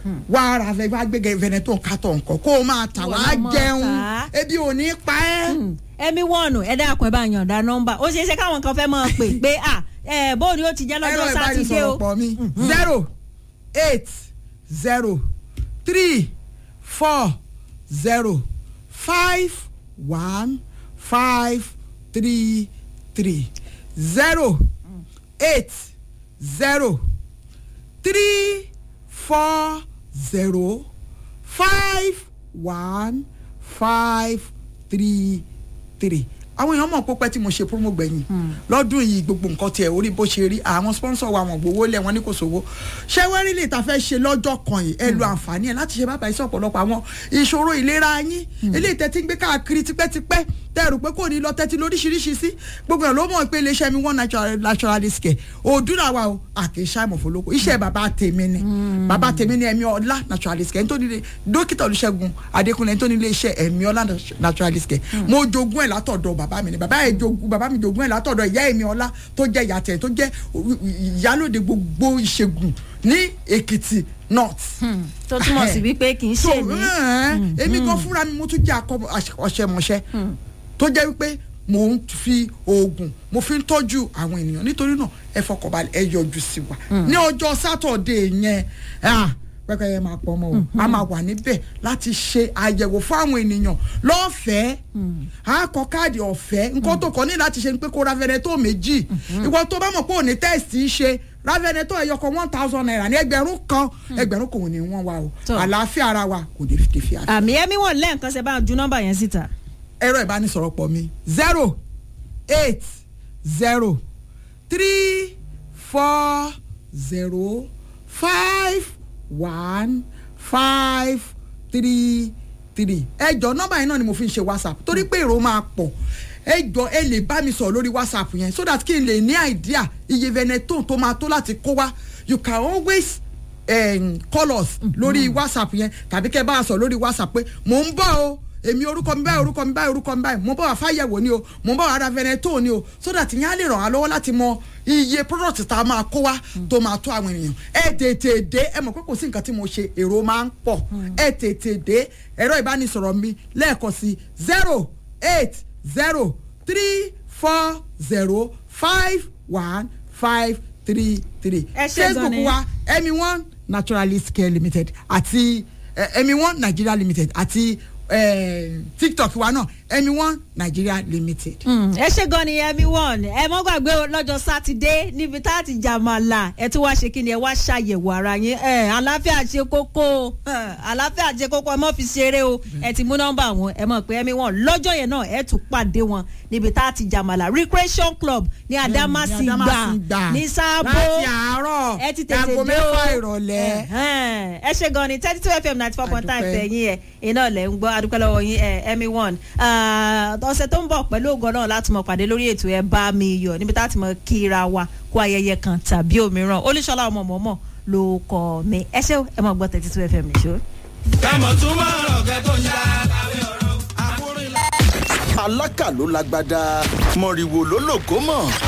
wá ara fẹ́ wá gbé veneton kátó nǹkan kó o máa tà wá Wọ́n máa jẹun tà á. ebi ò ní pa ẹ́. ẹmí wọ̀nù ẹ dákun ẹ bá yànda nọ́mbà ó ṣeé ṣe káwọn kan fẹ́ máa pè pé à ẹ bóòni ó ti jẹ́ ẹ̀rọ lọ́jọ́ sátidé o ìbánisọ̀rọ̀ pọ̀ mi zero eight zero three four zero five one five three three zero eight zero three four zero five one five three three àwọn èèyàn mọ̀ pé pẹ́ tí mo ṣe promo gbẹ̀yìn lọ́dún yìí gbogbo nǹkan tiẹ̀ orí bó ṣe rí àwọn sponsor wa wọ́n gbowó lẹ̀ wọ́n ní kò sówó ṣé wẹ́rí lè ta fẹ́ ṣe lọ́jọ́ kan yìí ẹ lo àǹfààní ẹ̀ láti ṣe bàbá iṣẹ́ ọ̀pọ̀lọpọ̀ àwọn ìṣòro ìlera yín eléyìí tẹ́tí ń gbé káàkiri tipẹ́tipẹ́ tẹ́rù pé kò ní lọ tẹ́tí lóríṣiríṣi sí gbogbo ẹ̀ ló mọ̀ pé iléeṣẹ́ mi one natural naturalist care òdúrà wa o àkèéṣà ìmọ̀fólókò iṣẹ́ bàbá tèmi ni bàbá tèmi ni ẹ̀mí ọlá naturalist care nítorí ilé dókítà olùṣègùn adékúnlé nítorí ilé iṣẹ́ ẹ̀mí ọlá naturalist care mo jogún ẹ̀ látọ̀dọ̀ bàbá mi ni bàbá ẹ̀ jogún bàbá mi jogún ẹ̀ látọ̀dọ̀ ìyá ẹ̀mí ọlá tó jẹ́ ìyá tẹ̀ tó jẹ́ ìyálòde gbogbo ìṣègùn ní èkìtì north tó túmọ̀ sí wípé kì í so ṣe ní. ẹ, èmi gan fúnra mi mo tún jẹ́ akọ ọṣẹmọṣẹ tó jẹ́ wípé mo ń fi oògùn mo fi ń tọ́jú àwọn ènìyàn nítorí náà ẹ fọkànbalẹ̀ ẹ yọjú sí wa ní ọjọ́ sátọ̀dé yẹn ah, pẹ́pẹ́yẹ máa pọ̀ ọmọ o a máa wà níbẹ̀ láti ṣe àyẹ̀wò fún àwọn ènìyàn lọ́fẹ̀ẹ́ a kọ káàdì ọ̀fẹ́ nǹkan tó kọ́ ní láti ṣe ni pé kó ra Veneto méjì ìwọ tó bá mọ̀ pé òní tẹ́ẹ̀sì ṣe ra Veneto ẹ̀yọkọ̀ one thousand naira ní ẹgbẹ̀rún kan ẹgbẹ̀rún kò ní wọ́n wa o Tó. àlàáfíà ara wa kò ní fi fi àfi àmì ẹmí wọn lẹ́ẹ̀kan ṣe bá ju nọ́mbà yẹn síta. ẹ̀rọ ìbánisọ̀rọ̀ pọ̀ mi zero eight zero three four zero five one five three three ẹjọ nọ́mbà yẹn náà ni mo fi ń ṣe whatsapp torí pé èrò máa pọ̀ ẹjọ ẹ lè bá mi sọ̀rọ̀ lórí whatsapp yẹn so that kí n lè ní idea iye veneton tó máa tó láti kó wá you can always um, call us lórí whatsapp yẹn tàbí kẹ́ bá a sọ lórí whatsapp pé mò ń bọ̀ o èmi orúkọ mi báyìí orúkọ mi báyìí orúkọ mi báyìí mo bọ̀ wá fáyẹ̀wò ni o mo bọ̀ wá ra veneto ni o so that ìyẹn á lè ràn wá lọ́wọ́ láti mọ iye product tá a máa kó wá tó máa tó àwọn ènìyàn ẹ tètè dé ẹ mọ̀ pé kò sí nǹkan tí mo ṣe èrò máa ń pọ̀ ẹ tètè dé ẹ̀rọ ìbánisọ̀rọ̀ mi lẹ́ẹ̀kan sí zero eight zero three four zero five one five three three Ẹ ṣé gan facebook ni. wa emi one naturalist care limited àti eh, emi one nigeria limited àti eh, tiktok wa náà emi one nigeria limited. Mm, ẹ ṣe gan ni ẹmí wọn ẹ mọ gbàgbé o lọ́jọ́ sátidé níbi tá a ti jàmàlà ẹ tún wá ṣe kí ni ẹ wá ṣàyẹ̀wò ara yín ẹ àlàáfíà ṣe kókó o, ẹ, àlàáfíà ṣe kókó ẹ mọ fi ṣeré o ẹ ti mú nọ́mbà wọn ẹ mọ̀ pé ẹmí wọn lọ́jọ́ yẹn náà ẹ tún pàdé wọn níbi tá a ti jàmàlà recreation club ní Adamasingba Adamasingba. ní sábó láti àárọ̀ ẹ ti tètè aago dé o mẹ́fà ìrọ̀lẹ́. Ẹ̀hẹ́n. ẹ ṣe gan ni thirty two fm ninety four point nine Adúpẹ́. fẹ̀yìn ẹ̀ iná lẹ̀ ń gbọ́ adúpẹ́ lọ́wọ́ yín ẹ̀ ẹ̀mí one ọ̀sẹ̀ tó ń bọ̀ pẹ̀lú ògo náà láti mọ̀ pàdé lórí ètò ẹ̀ bá mi yọ̀ níbi tá a ti mọ̀ kíra wa kó ayẹyẹ kan tàbí òmíràn olúṣọlá ọmọ mọ̀mọ́ ló kọ́ mi ẹ ṣé o, ẹ mọ̀ gbọ́ thirty two fm nìṣó. kámọ̀ tún máa rọ̀ kẹ́ tó ń já kàwé ọ̀rọ̀ àkúrẹ́. alákà ló lágbádá mọ̀rìwò ló lògó mọ̀